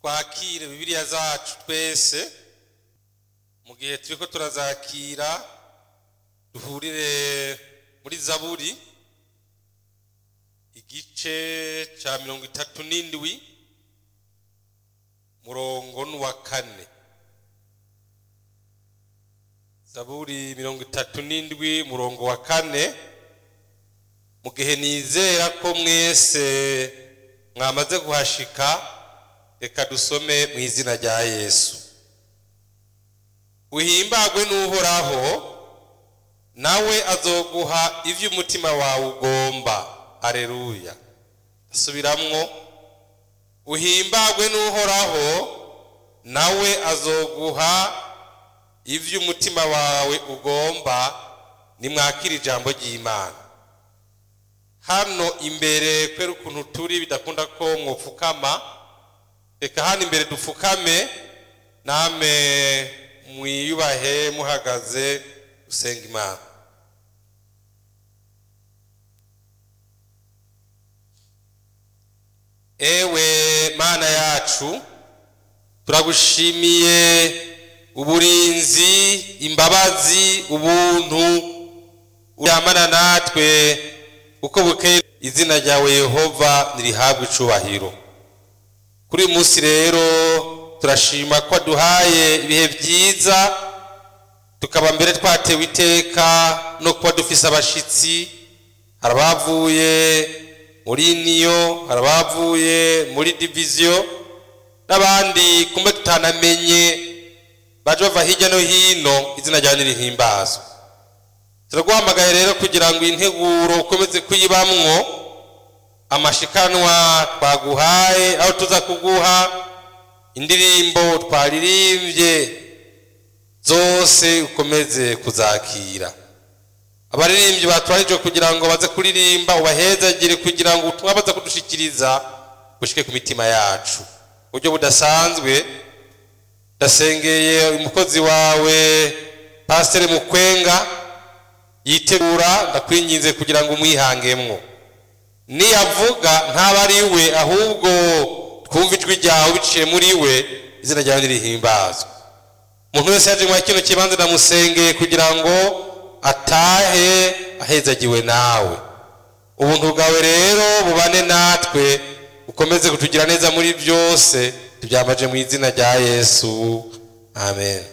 twakire bibiliya zacu twese mu gihe turiko turazakira duhurire muri zaburi igice ca mirongo itatu n'indwi murongo n'uwa kane zaburi mirongo itatu n'indwi murongo wa kane mu gihe nizera ko mwese mwamaze kuhashika reka dusome mu izina rya yesu uhimbagwe n'uhoraho nawe azoguha ivyo umutima wawe ugomba aleluya asubiramwo uhimbagwe n'uhoraho nawe azoguha ivyo umutima wawe ugomba nimwakira ijambo ry'imana hano imbere kwera ukuntu turi bidakunda ko mwopfukama reka hano imbere dupfukame name mwiyubahe muhagaze usenga imana ewe mana yacu turagushimiye uburinzi imbabazi ubuntu uryamana natwe uko bukeye izina ryawe yehova nirihabwe icubahiro kuri uyu munsi rero turashima ko aduhaye ibihe byiza tukaba mbere twatewe iteka no kuba dufise abashitsi hari abavuye muri niyo hari abavuye muri diviziyo n'abandi kumbe tutanamenye baje bava hirya no hino izina ryawe nirihimbazwe turaguhamagaye rero kugira ngo integuro ukomeze kuyibamwo amashikanwa twaguhaye aho tuza kuguha indirimbo twaririmbye zose ukomeze kuzakira abaririmbyi batwarijwe kugira ngo baze kuririmba ubahezagire kugira ngo ubutumwa baza kudushikiriza bushike ku mitima yacu buryo budasanzwe ndasengeye umukozi wawe pasiteri mukwenga yitegura ndakwinginze kugira ngo umwihangemwo niyavuga ntaba ari we ahubwo twumva ijwi ryawe biciye muri we izina ryawe nirihimbazwe umuntu wese yaje muri kino kibanza ndamusengeye kugira ngo atahe ahezagiwe nawe ubuntu bwawe rero bubane natwe ukomeze kutugira neza muri byose tubyambaje mu izina rya yesu amen